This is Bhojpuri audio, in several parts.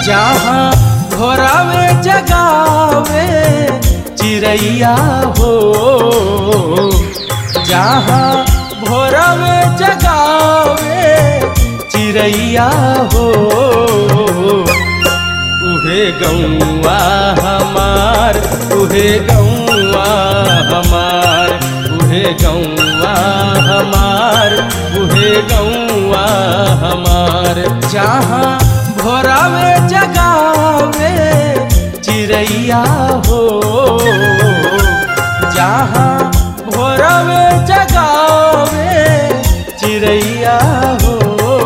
जहाँ भोरावे जगावे चिड़ैया हो जहाँ भोरावे जगावे चिड़ैया हो उहे गौआ हमार उहे गौआ हमार उहे गौआ हमार उहे गौआ हमार जहाँ भोरावे जगावे चिड़ैया हो जहाँ भोरावे जगावे चिड़ैया हो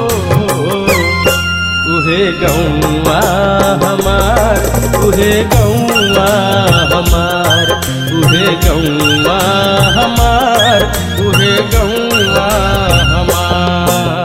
उहे गौआ हमार उहे गौआ हमार उहे गौआ हमार उहे गौआ हमार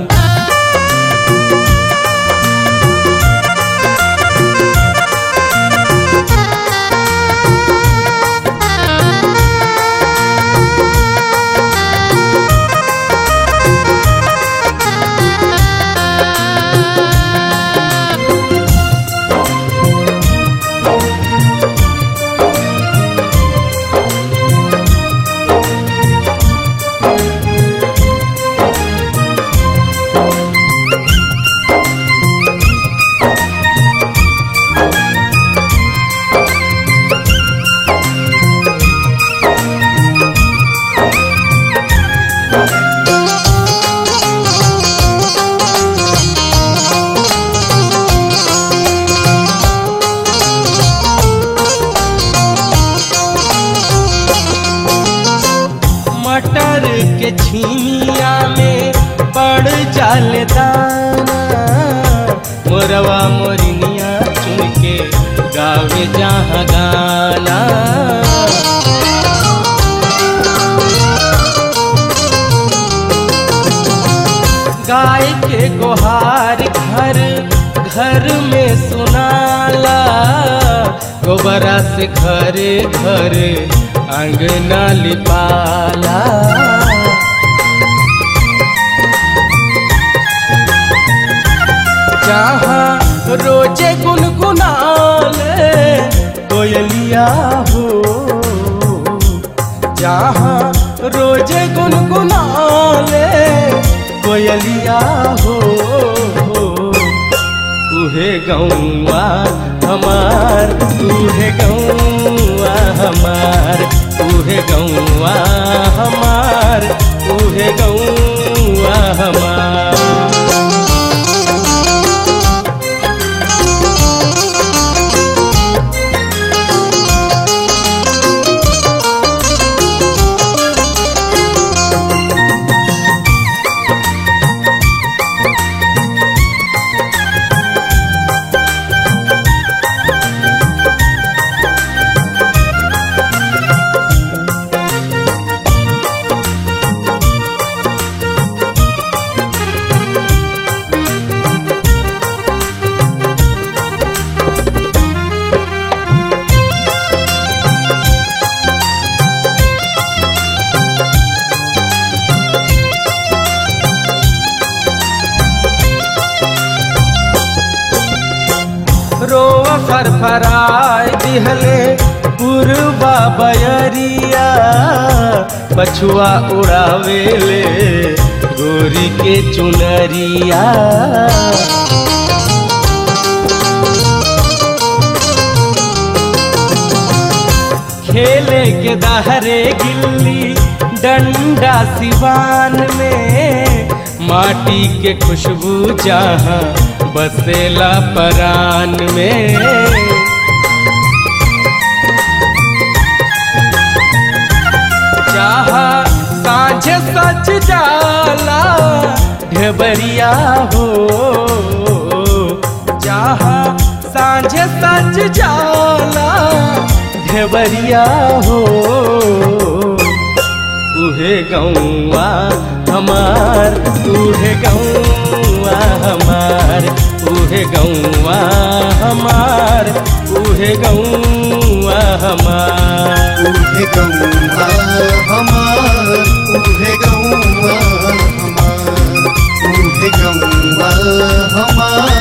मटर के छीमिया में पड़ जाल दाना मोरवा मोरनिया चुन के गावे जहाँ गाना गाय के गोहार घर घर में सुनाला गोबरा से घरे घरे अंगना लिपाला जहाँ रोजे गुनगुनाले कोयलिया हो जहाँ रोजे गुनगुनाले कोयलिया हो उहे गौआ हमार उहे गौआ हमार उहे गौआ हमार उहे गौआ हमार रोवा फरफराय दिहले पुरबा बयरिया पछुआ उड़ावेले गोरी के चुनरिया खेले के दहरे गिल्ली डंडा सिवान में माटी के खुशबू जहाँ बसेला परान में जहाँ साँझ सच जाला ढेबरिया हो जहाँ साँझ सच जाला ढेबरिया हो उहे गौआ हमार उहे गौआ हमार उहे गौआ हमार उहे गौआ हमार उहे गौआ हमार उहे गौआ हमार उहे गौआ हमार